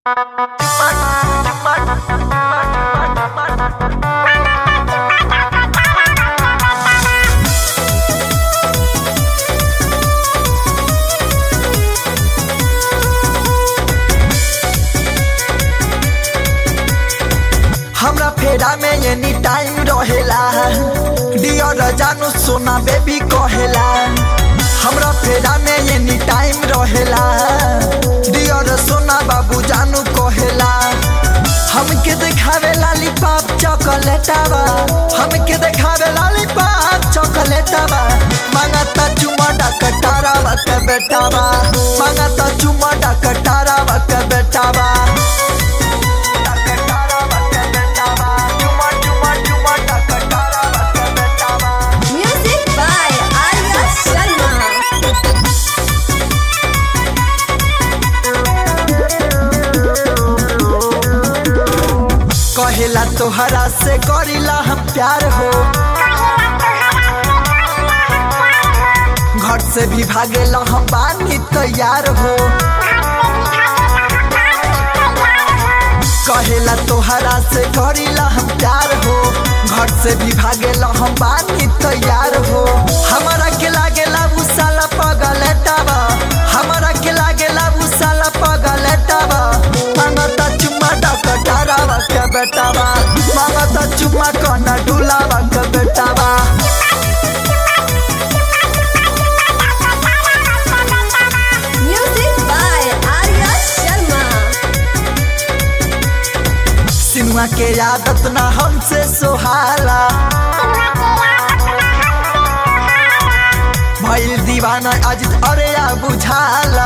हमरा फेरा में एनी टाइम रहेला डियर जानू सोना बेबी कहेला हमरा फेरा में एनी टाइम रहेला डियर सोना बाबू जानू कहेला हमके देखावे लॉलीपॉप चॉकलेटावा हमके देखावे लॉलीपॉप चॉकलेटावा मांगता चुमा डकटारावा के बेटावा मांगता चुमा डकटारावा के बेटावा Music by Arya Sharma. कहेला तोहरा से करीला हम प्यार हो घर से भी भागेला हम बानी तैयार हो कहेला तोहरा से करीला हम प्यार हो घर से भी भागेला हम बानी तैयार हो हमारा के लागेला उ साला पगलेटावा हमारा के लागेला उ साला पगलेटावा मांगता चुम्मा डकटारावा के बेटावा मांगता चुम्मा कना डुलावा के बेटावा Music by Arya Sharma. सिनुआ के आदत ना हमसे सोहाला भइल दीवाना अजित अरे आ बुझाला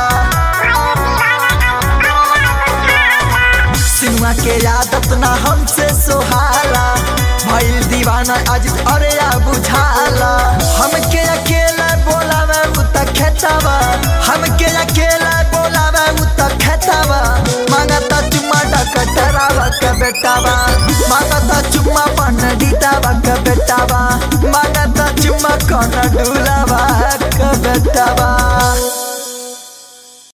सिनुआ के आदत ना हमसे सोहाला भइल दीवाना अजित अरे आ बुझाला हमके अकेला बोलावे उ त खेतावा हमके अकेला बोलावे उ त खेतावा मांगता चुम्मा डकटरावा के बेटावा मांगता चुम्मा पंडितावा के बेटावा मांगता चुम्मा कन डुलावा के बेटावा